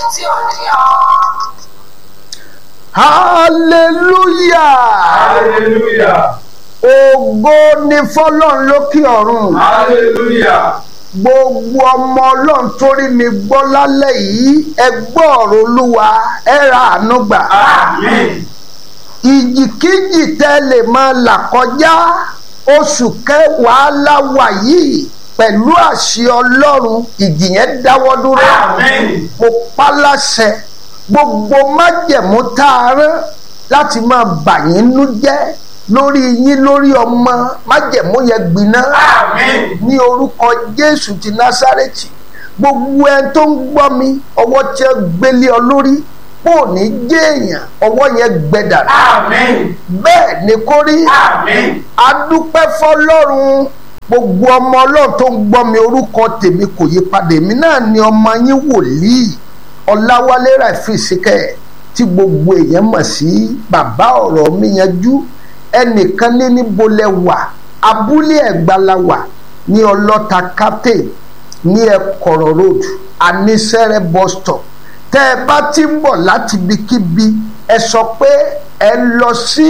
tí ò ní ọ́. hallelujah Hallelujah. ògo ni fọlọ́run lókè ọ̀run Hallelujah. gbogbo ọmọ ọlọ́run torí mi gbọ́ lálẹ́ yìí ẹ gbọ́ ọ̀rọ̀ olúwa ẹ ra àánú gbà Amen. ìjìkíjì tẹ́ lè máa là kọjá oṣù kẹwàá láwà yìí pẹ̀lú àṣẹ ọlọ́run ìjì yẹn dáwọ́ dúró Amen. mo pa láṣẹ gbogbo májẹ̀mú tá a rán láti máa bà yín nú jẹ́ lórí yín lórí ọmọ májẹ̀mú yẹn gbiná Amen. ní orúkọ jésù ti násárẹ́tì gbogbo ẹni tó ń gbọ́ mi ọwọ́ tí ó gbélé ọ lórí kò ní jẹ́ èèyàn ọwọ́ yẹn gbẹdà Amen. bẹ́ẹ̀ ni kó rí Amen. adúpẹ́ fọlọ́run gbogbo ọmọ ọlọ́run tó ń gbọ́ mi orúkọ tèmi kò yí padà èmi náà ni ọmọ yín wòlíì ọláwálé ràfíìsíkẹ́ tí gbogbo èèyàn mọ̀ sí bàbá ọ̀rọ̀ mi yanjú ẹnìkan ní níbo lẹ wà abúlé ẹ̀gbá la wà ní ọlọ́ta captain ní ẹ̀kọ̀rọ̀ road anísẹ́rẹ́ bus stop tẹ́ ẹ bá ti ń bọ̀ láti ibikíbi ẹ sọ pé ẹ lọ sí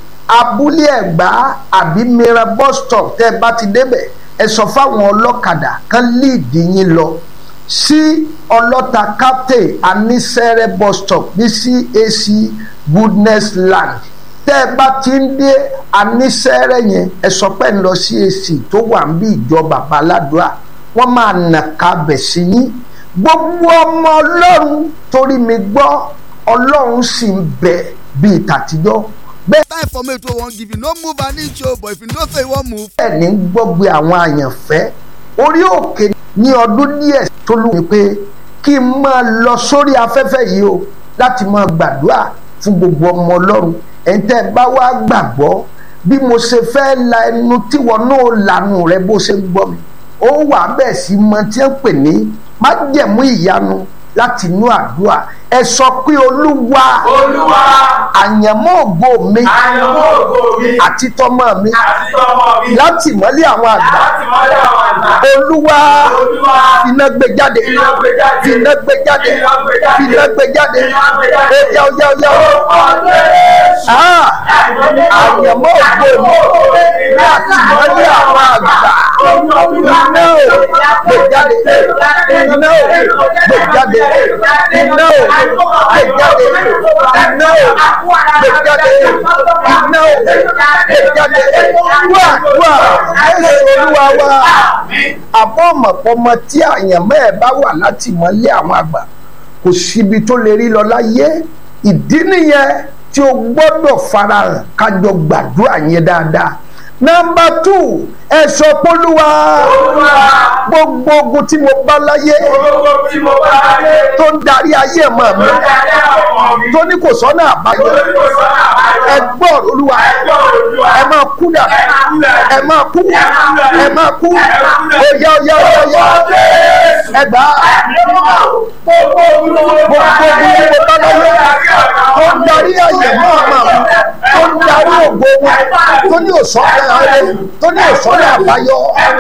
abúlé ẹ̀gbá àbí mìíràn bus stop tẹ́ ẹ bá ti débẹ̀ ẹ sọ fáwọn ọlọ́kadà kan líìdì yín lọ sí ọlọ́ta captain anísẹ́rẹ́ bus stop ní cac goodness land tẹ́ ẹ bá ti ń dé anísẹ́rẹ́ yẹn ẹ sọ pé ń lọ cac tó wà ń bí ìjọ bàbá aládùá wọ́n máa nà ká bẹ̀ sí yín gbogbo ọmọ ọlọ́run torí mi gbọ́ ọlọ́run sì ń bẹ bíi tàtijọ́ bẹ́ẹ̀ time for me to wan give you no move an inch o but if you know say you wan move. bẹ́ẹ̀ ní gbọ́gbé àwọn àyànfẹ́ orí òkè ní ọdún díẹ̀ tó lù mí pé kí n máa lọ sórí afẹ́fẹ́ yìí o láti máa gbàdúrà fún gbogbo ọmọ ọlọ́run ẹ̀yin tẹ́ ẹ bá wá gbàgbọ́ bí mo ṣe fẹ́ la ẹnu tíwọ náà lanu rẹ bó ṣe ń gbọ́ mi ó wà bẹ́ẹ̀ sí mọ tí ń pè ní májẹ̀mú ìyanu láti inú àdúrà ẹ sọ pé olúwa Olúwa. àyànmọ́ ògo mi Àyànmọ́ ògo mi. àti tọmọ mi Àti tọmọ mi. láti mọ́lé àwọn àgbà Láti mọ́lẹ̀ àwọn àgbà. olúwa Olúwa. iná gbé jáde Iná gbé jáde. iná gbé jáde Iná gbé jáde. iná gbé jáde Iná gbé jáde. ó yá ó yá ó yá ó. Orúkọ Jésù. Ah, àyànmọ́ ògo mi láti mọ́lé àwọn àgbà iná ò gbé jáde iná ò gbé jáde iná ò gbé jáde iná ò gbé jáde iná ò gbé jáde wá wá ẹsẹ̀ olúwa wá àbọ̀ ọ̀mọ̀pọ̀mọ tí àyànmọ́ ẹ̀ bá wà láti mọ́lé àwọn àgbà kò síbi tó lè rí lọ láyé ìdí nìyẹn tí o gbọ́dọ̀ farahàn kájọ gbàdúrà yẹn dáadáa nọmba tù ẹ sọ pólúwa Olúwa. gbogbo ogun tí mo bá láyé Gbogbo tí mo bá dé. tó ń darí ayé mọ́ mi Tó darí àwọn ọmọ mi. tó ní kò sọ́nà àbáyọ Torí kò sọ́nà àbáyọ. ẹ gbọ́ olúwa Ẹgbẹ́ Olúwa. ẹ máa kú dà ẹ máa kú ẹ máa kú oyá oyá oyá oyá ẹ gbà á Gbogbo ogun tí mo gbogbo bá ogun dé. tí mo bá láyé tó ń darí ayé mọ́ ọmọ mi tó ń darí ògo wọn tó ní òsọ́nà ayé tó ní òsọ́nà àbáyọ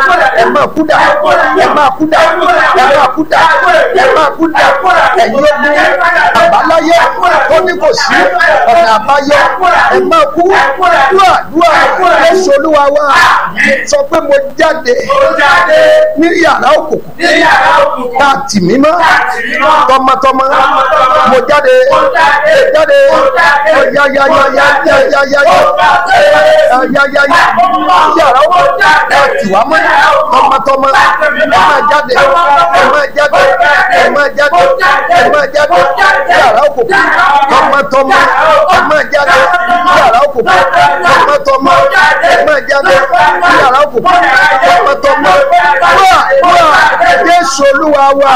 ẹ máa kú dà ẹ máa kú dà ẹ máa kú dà ẹ máa kú dà ẹ̀yin ogun àbáláyé tó ní kò sí ọ̀nà àbáyọ ẹ máa kú dúà dúà Jésù Olúwa wa sọ pé mo jáde Mo jáde ní yàrá òkùnkùn ní yàrá òkùnkùn. tá a tì mí mọ́ Láti rí mọ́. tọmọtọmọ Tọmọtọmọ. mo jáde Mo jáde. mo jáde Mo jáde. ó yá yá yá yá yá yá yá yá Mo jáde. yá yá yá yàrá ó ẹ tì wá mọ́ tọmọtọmọ ẹ máa jáde ẹ máa jáde ẹ máa jáde ẹ máa jáde yàrá òkùnkùn tọmọtọmọ ẹ máa jáde yàrá òkùnkùn tọmọtọmọ ẹ máa jáde yàrá òkùnkùn tọmọtọmọ wá wá Jésù Olúwa wa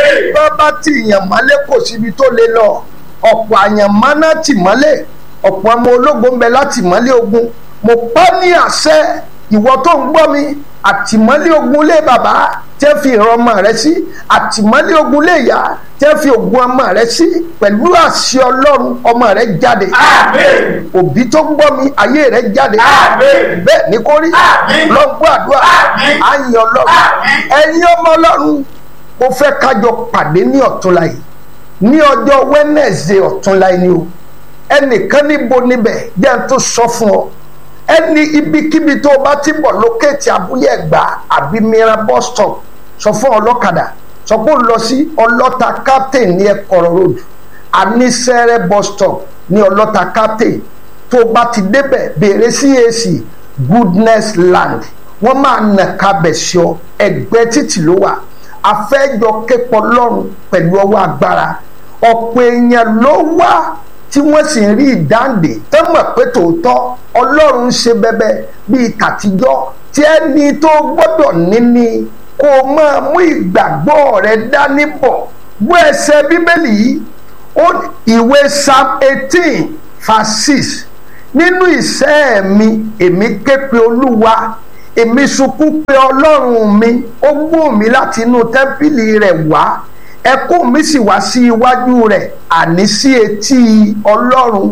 bàbá tí ìyàn mọ́lé kò síbi tó lè lọ ọ̀pọ̀ àyàn mọ́ná tì mọ́lé ọ̀pọ̀ ọmọ ológun ń bẹ láti mọ́lé ogun mo pa ní àṣẹ ìwọ tó ń gbọ́ mi àtìmọ́lé ogun lé bàbá tẹ́ fi ìran ọmọ rẹ sí àtìmọ́lé ogun lé ìyá tẹ́ fi ògùn ọmọ rẹ sí pẹ̀lú àṣẹ ọlọ́run ọmọ rẹ jáde Àmín. òbí tó ń gbọ́ mi ayé rẹ jáde Àmín. bẹ́ẹ̀ ni kò rí Àmín. lọ́gbọ́ àdúrà Àmín. àyìn ọlọ́run Àmín. ẹ̀yin ọmọ ọlọ́run mo fẹ́ kájọ pàdé ní ọ̀túnla yìí ní ọjọ́ wednesday ọ̀túnla ẹni o ẹnìkan níbo níbẹ̀ jẹ́ n tó sọ fún ọ ẹni ibikíbi tó o bá ti bọ̀ lókèétì abúlé ẹ̀gbá àbí mìíràn bus stop sọ fún ọlọ́kadà sọ pé ó lọ sí ọlọ́ta captain ní ẹ̀kọ́rọ̀ road anísẹ́rẹ́ bus stop ní ọlọ́ta captain tó o bá ti débẹ̀ béèrè cac goodness land wọ́n máa nà kábẹ̀ sí ọ ẹgbẹ́ títì ló wà afẹ́jọ képọ̀ lọ́rùn pẹ̀lú ọwọ́ agbára ọ̀pọ̀ èèyàn ló wá tí wọ́n sì ń rí ìdáǹdè tó mọ̀ pé tòótọ́ ọlọ́run ń ṣe bẹ́bẹ́ bíi tàtijọ́ tí ẹni tó gbọ́dọ̀ níní kó o máa mú ìgbàgbọ́ rẹ dání bọ̀ bó ẹsẹ̀ bíbélì yìí ó ìwé psalm eighteen verse six nínú ìṣẹ́ mi èmi ké pe olúwa èmi sunkún pé ọlọ́run mi ó gbó mi láti inú tẹ́ḿpìlì rẹ̀ wá ẹkún mi sì wá sí iwájú rẹ̀ àní sí etí ọlọ́run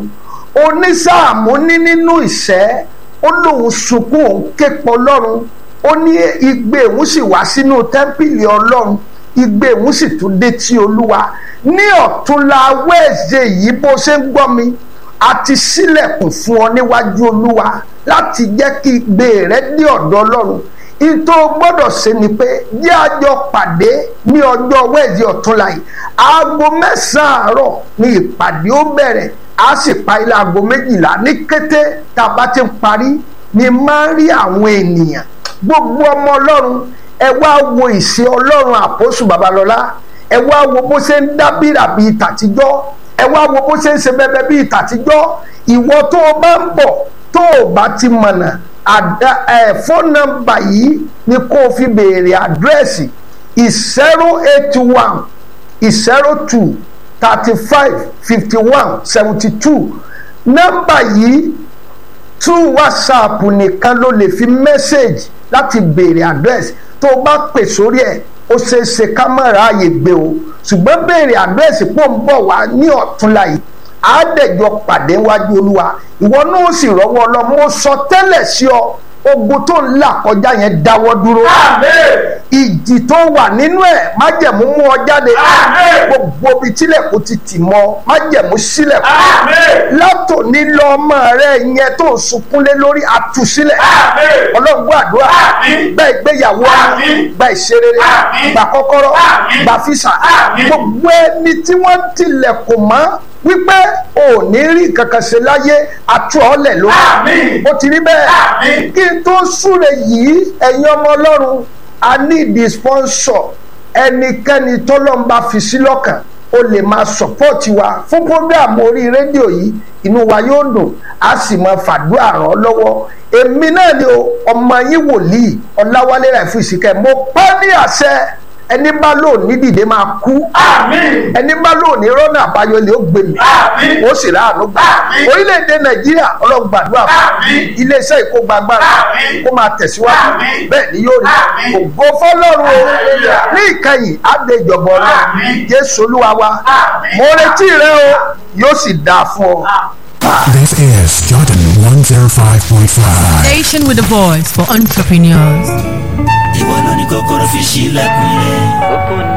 onísáàmù ní nínú ìṣẹ́ ó lóun sunkún òun képọ̀ ọlọ́run ó ní igbe òun sì wá sínú tẹ́ḿpìlì ọlọ́run igbe òun sì tún dé tí olúwa ní ọ̀túnla wẹ́ẹ̀sẹ̀ yìí bó ṣe ń gbọ́ mi a ti sílẹ̀kùn fún ọ níwájú olúwa láti jẹ́ kí igbe rẹ dé ọ̀dọ̀ ọlọ́run ìtò gbọ́dọ̀ ṣe ni pé jẹ́ àjọ pàdé ní ọjọ́ wẹ́ẹ̀dì ọ̀túnla yìí aago mẹ́sàn-án àárọ̀ ni ìpàdé ó bẹ̀rẹ̀ a sì pa ilé aago méjìlá ní kété tá a bá ti ń parí ni máa ń rí àwọn ènìyàn gbogbo ọmọ ọlọ́run ẹ wá wo ìṣe ọlọ́run àpòsù babalọ́lá ẹ wá wo bó ṣe ń dábìrà bíi tàtijọ́ ẹ wá wo bó ṣe ń ṣe bẹbẹ bíi tàtijọ́ ìwọ tó o bá ń bọ̀ tó o bá ti mọ̀nà àdá ẹ fóònù nọ́mbà yìí ni kó o fi béèrè àdírẹ́sì zero eight one zero two thirty five fifty one seventy two nọ́mbà yìí through whatsapp nìkan ló lè fi mẹ́sẹ̀gì láti béèrè àdírẹ́sì tó o bá pè sórí ẹ̀ ó ṣeé ṣe ká má ráàyè gbé o ṣùgbọ́n béèrè àdírẹ́sì pò ń bọ̀ wá ní ọ̀túnla yìí àádẹ́jọ pàdé wájú olúwa ìwọ náà ó sì rọ́wọ́ lọ mo sọ tẹ́lẹ̀ sí ọ ogun tó ń là kọjá yẹn dáwọ́ dúró ìjì tó wà nínú ẹ̀ májẹ̀mú mú ọ jáde gbogbo ibi tílẹ̀kùn ti tì mọ́ májẹ̀mú sílẹ̀kùn látòní lọ ọmọ rẹ yẹn tó ń sunkúnlé lórí àtúnṣílẹ̀ ọlọ́run gbọ́ àdúrà gba ìgbéyàwó gba ìṣerere gba kọ́kọ́rọ́ gba físà gbogbo ẹni tí wọ́n tilẹ̀kùn mọ́ wípé ò ní rí kankan ṣe láyé àtú ọ̀lẹ̀ lórí ó ti rí bẹ́ẹ̀ kí n tó súre yìí ẹ̀yin ọmọ ọlọ́run a ní ìdí sponsor ẹnikẹ́ni tọ́lọ́mbà fi sí lọ́kàn o lè máa sọ̀pọ́ọ̀tì wa fún program orí rédíò yìí inú wa yóò dùn a sì máa fàdúrà ràn ọ́ lọ́wọ́ èmi náà ni ọmọ yín wòlíì ọláwálé rẹ̀ fún ìsìnkẹ́ mo pẹ́ ní àṣẹ ẹni bá lò ní dìde máa kú ẹni bá lò ní rọ́nà àbáyọ lè ó gbé mi ó sì ráàánú gbà orílẹ̀-èdè nàìjíríà ọlọ́run gbàdúrà fún iléeṣẹ́ ìkógbàgbára kó máa tẹ̀síwájú bẹ́ẹ̀ ni yóò rí ògo fọlọ́run o ní ìkẹyìn adé ìjọba ọlọ́run jésù olúwa wa mo retí rẹ o yóò sì dáa fún ọ. This is Jordan 105.5. Station with a voice for entrepreneurs. ìwọ ló ní kọ́kọ́rọ́ fi ṣílẹ̀kùn rẹ̀.